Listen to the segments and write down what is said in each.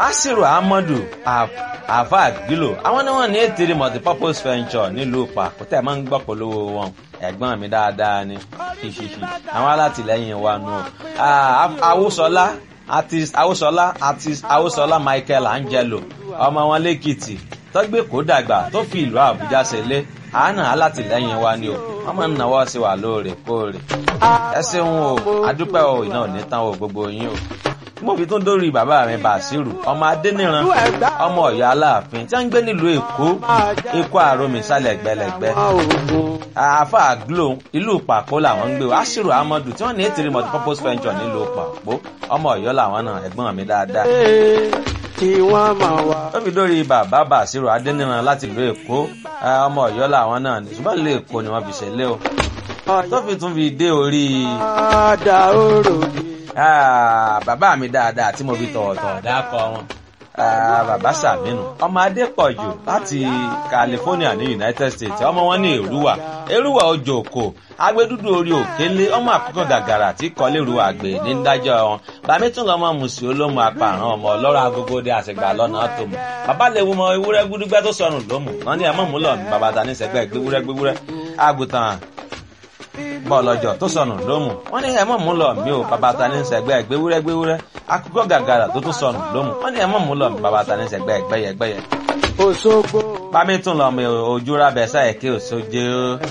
asiru ahmadu afag gilo àwọn ni wọn ní ètèrè multipurpose venture nílùú pàkútẹ máa ń gbọ́ polówó wọn ẹ̀gbọ́n mi dáadáa ni ṣíṣíṣí àwọn alátìlẹ́yìn wa nù awúsọlá artist awúsọlá artist awúsọlá michael angelo ọmọ wọn lẹ́kìtì tọ́gbé kó dàgbà tó fi ìlú àbújá ṣẹlẹ̀ àánà alátìlẹ́yìn wa ni o wọ́n máa ń náwó sí wa lóòrèkóòrè ẹ ṣeun o adúpẹ́ o iná ò ní tán o gbogbo yín o mo fi tún dórí bàbá mi bàṣírù ọmọ adẹniran ọmọ ọyọ aláàfin tí wọn ń gbé nílùú èkó èkó àròmì sálẹ gbẹlẹgbẹ àáfà glo ìlú pàpó làwọn ń gbé o aṣírù amadu tí wọn ní ètìrí multipurpose venture nílùú pàpó ọmọ ọyọ làwọn náà ẹgbọn mi dáadáa kí wọ́n máa wá. ó fi dórí bàbá bàṣírù adẹniran láti ìlú èkó ọmọ ọyọ làwọn náà ní ṣùgbọ́n ìlú èkó ni wọ́n fi ṣẹlẹ̀ o tó fi tún fi dé orí. Àdá òrò ni. Ah, bàbá mi dáadáa tí mo fi tọ̀wọ̀tọ̀wọ̀ dákọ wọn Ah, bàbá sàmínú ọmọ adépọ̀jù láti california ní united states ọmọ wọn ní èrúwà èrúwà ojú òkò agbẹdúdú orí òkèlè ọmọ àkókò gàgàrà tí kọ́lé èrúwà gbé ní dájọ́ wọn bàmí tún lọ́mọ mùsùlùmí olómù apààrọ̀ ọmọ ọlọ́rọ̀ agogo dé àṣegbà lọ́nà tó mọ̀ bàbá lè wo ọmọ ewúrẹ́ gbúdúgbẹ́ tó sọnù lómù wọn ní ẹ̀mọ́ múlọ̀ ní bàbá ta ní sẹ́gbẹ́ gbéwúrẹ́ gbéwúrẹ́ àgùntàn bọ́ọ̀lọ́jọ́ tó sọnù lómù wọ́n ní ẹ̀mọ́ mú lọ mí o bàbá ta ní sẹ́gbẹ́ gbéwúrẹ́ gbéwúrẹ́ akókò gàgàrà tó tún sọnù lómù wọ́n ní ẹ̀mọ́ mú lọ mí bàbá ta ní sẹ́gbẹ́ gbẹ́yẹ gbẹ́yẹ. Òṣogbo. bámi tún lọ mi ojú rábẹ sáyẹ kí òṣojú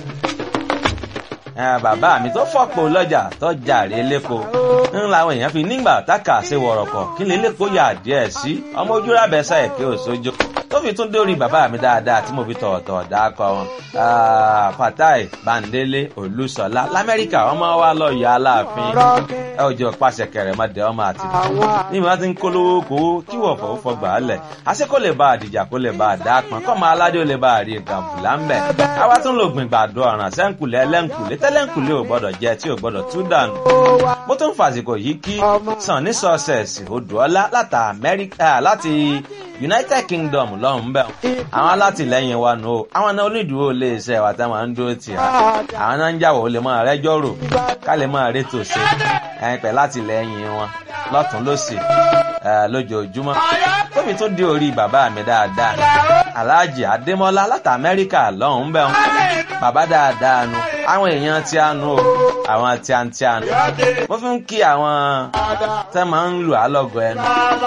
bàbá mi tó fọ́pọ̀ lọ́jà tó jàre lẹ́kọ̀ọ́ ń làwọn èèyàn fi nígbà táka ṣe wọ̀rọ̀kọ̀ kí lè lẹ́kọ̀ọ́ yà díẹ̀ sí ọmọ ojú rábẹ sáyẹ kí òṣojú tó fi tún dórí bàbá mi dáadáa tí mo fi tọ̀ọ̀tọ̀ dákọ̀ wọn. fatai bandele olùsọlá lamẹ́ríkà ọmọ wa lọ yọ aláàfin ẹ ò jọ pàṣẹ kẹrẹ mọdẹ ọmọ àti ní ìmọ̀ tí ń kólówó kówó kí wọ́n fọwọ́ fọgbà lẹ̀ àṣẹ kó lè bá àdìjà kó lè bá àdápọn kọ́ máa aládé ó lè bá àrí gàmbùlà ń bẹ̀. àwa tún lò gbìn gbàdo ọ̀ràn sẹ́ńkùlẹ̀ ẹlẹ́ńkùlẹ̀ tẹ́lẹ̀ńkùlẹ̀ ò gbọ́dọ̀ jẹ tí ò gbọ́dọ̀ tú dànù. mo tún fàsìkò yìí kí sàn ní sọ́ọ̀sẹ̀sì odòọ́lá láti united kingdom lọ́hùn bẹ́ẹ̀ àwọn alátìlẹyìn wa nù o àwọn náà onídùúró lè ṣe ẹ̀wà táwọn máa ń dúró tì á àwọn náà ń jàwọ̀ ó lè máa rẹ́jọ́ rò ká lè máa rétò ṣe ẹ̀yìn pẹ̀ látìlẹyìn wọn lọ́tún lọ́sì lójoojúmọ́ tóbi tó dé orí bàbá mi dáadáa aláàjì adémọ́lá láti amẹ́ríkà lọ́hùn bẹ́ẹ̀ bàbá dáadáa nu àwọn èèyàn tí a nu o àwọn tí a ń tí a nu mo fi ń kí àwọn tẹ́ máa ń lù á lọ́gọ̀ ẹnu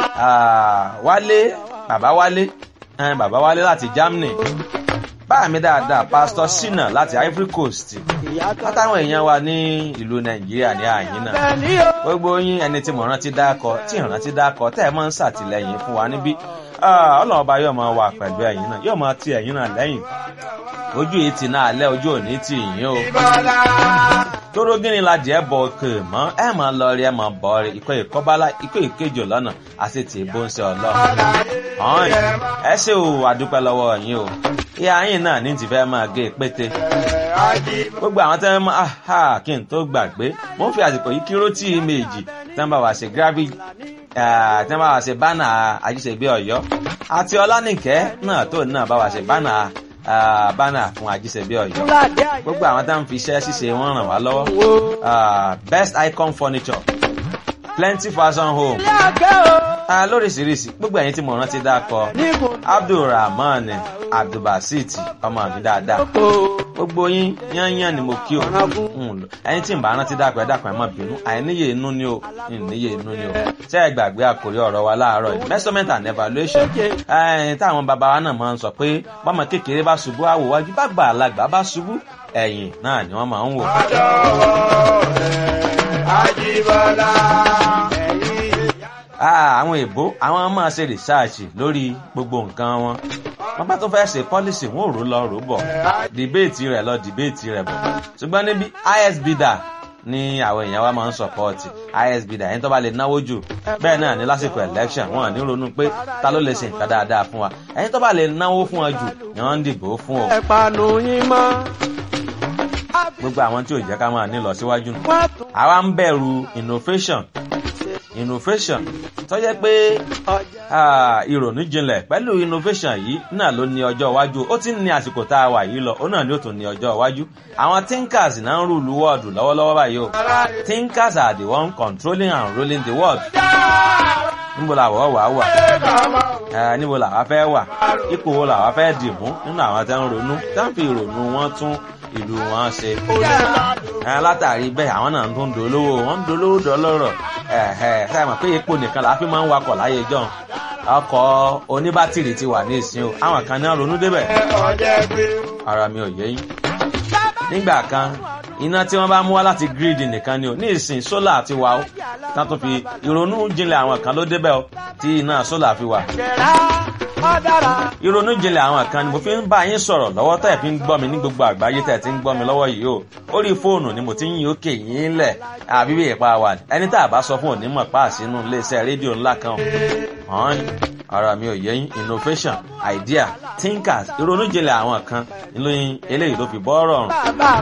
wálé bàbá wálé ẹn bàbá wálé láti germany báà mi dáadáa pásítọ sinna láti ivory coast látàwọn èèyàn wa ní ìlú nàìjíríà ní àyín náà gbogbo yín ẹni tí mo rántí dákọ tí ìrántí dákọ tẹ́ ẹ máa ń ṣàtìlẹyìn fún wa níbí ọlọ́run ọba yóò máa wà pẹ̀lú ẹ̀yìn náà yóò máa ti ẹ̀yìn náà lẹ́yìn ojú yìí ti náà lẹ́ ojú òní ti yín o tóró gíní la jẹ́ bọ̀ òkè mọ́ ẹ máa lọ rí ẹ máa bọ̀ rí ikọ̀ ìkọ́bálá ikọ̀ ìkejì lọ́nà àti tì í bó ń ṣe ọlọ́run. ọ̀hún ẹ ṣe o àdúpẹ́ lọ́wọ́ yín o ìyá yín náà ní ti fẹ́ máa gé pété. gbogbo àwọn tẹ́ máa ha kí n tó gbàgbé mo ń fi àsìkò yìí kí rótì méjì tẹ́ ń bá wa ṣe gravity tẹ́ ń bá wa ṣe bánà àjíṣègbè ọ̀yọ́ àti ọlánìkẹ́ náà tó náà bá wa ṣe bánà bánà fún ajíṣẹ́bí ọ̀yọ́ gbogbo àwọn tá à ń fi iṣẹ́ ṣíṣe wọn ràn wá lọ́wọ́ best icon furniture plenty fashion home lóríṣiríṣi gbogbo ẹ̀yin tí mo rántí dákọ abdulrahman abdulbasit ọmọ mi dáadáa gbogbo yín yányán ni mo kí o ẹyin tí n bá rántí dákọ ẹ dákọ ẹ má bínú àìníye inú ni o ìníye inú ni o ṣé ẹ gbàgbé àkórí ọ̀rọ̀ wa láàárọ̀ yìí measurement and evaluation táwọn bàbá wa náà máa ń sọ pé bọ́mọ kékeré bá ṣubú àwò wájú bá gbà alágbà bá ṣubú ẹ̀yìn náà ni wọ́n máa ń wò. Àjíbọ́lá. àwọn èbó àwọn máa ṣe rìsáàṣì lórí gbogbo nǹkan wọn wọn bá tó fẹ́ ṣe pọ́lísì wọn ò rò lọ rò bọ̀ dìbéètì rẹ̀ lọ dìbéètì rẹ̀ bọ̀ ṣùgbọ́n níbi isbda ní àwọn èèyàn wa máa ń sọpọ́ọ̀tì isbda ẹni tó bá lè náwó jù bẹ́ẹ̀ náà ní lásìkò election wọn ní ronú pé ta ló lè ṣe nǹkan dáadáa fún wa ẹni tó bá lè náwó fún wa jù ni wọ́n ń dìbò fún o. ẹ̀pànù yín mọ́. gbogbo àwọn tí ò jẹ́ ká máa ní lọ síwájú nù. àwa ń bẹ̀rù innovation innovation tó jẹ́ pé ìrònú jinlẹ̀ pẹ̀lú innovation yìí náà ló ní ọjọ́ iwájú ó ti ń ní àsìkò tá a wà yìí lọ ó náà ni ó tún ní ọjọ́ iwájú àwọn thinkers náà ń rúlu wọ́ọ̀dù lọ́wọ́lọ́wọ́ báyìí o thinkers are the one controlling and ruling the world níbo làwọ̀ wà wà ẹ níbo làwa fẹ́ wà ipò wo làwa fẹ́ dì mú nínú àwọn tẹ́ ń ronú tẹ́ ń fi ìrònú wọn tún ìlú wọn ṣe. ẹ látàrí bẹ́ẹ̀ àwọn náà tún dolówó wọ́n ń dolówó dọ́lọ́rọ̀ ẹ ẹ sáà mọ̀ pé epo nìkan làá fi máa ń wakọ̀ láyé jọ́n ọkọ̀ oníbátìrì ti wà ní ìsìn o àwọn kan náà ronú débẹ̀ ara mi ò yé yín. nígbà kan iná tí wọ́n bá mú wá láti gírídì nìkan ni o ní ìsìn sólà ti wà ó tán tó fi ìrònú jinlẹ̀ àwọn kan ló débẹ̀ o tí iná sólà fi wà. ìrònú jinlẹ̀ àwọn kan ni mo fi ń bá yín sọ̀rọ̀ lọ́wọ́ tẹ̀ fi ń gbọ́ mi ní gbogbo àgbáyé tẹ̀ ti ń gbọ́ mi lọ́wọ́ yìí o orí fóònù ni mo ti ń yín òkè yín lẹ̀ àbí bí ìpa wà ẹni tá a bá sọ fún onímọ̀ páàsínú iléeṣẹ́ rédíò ńlá kan hàn ara mi ò yé yín innovation idea thinkers ìrònú jinlẹ̀ àwọn kan ìlú eléyìí ló fi bọ́ rọrùn.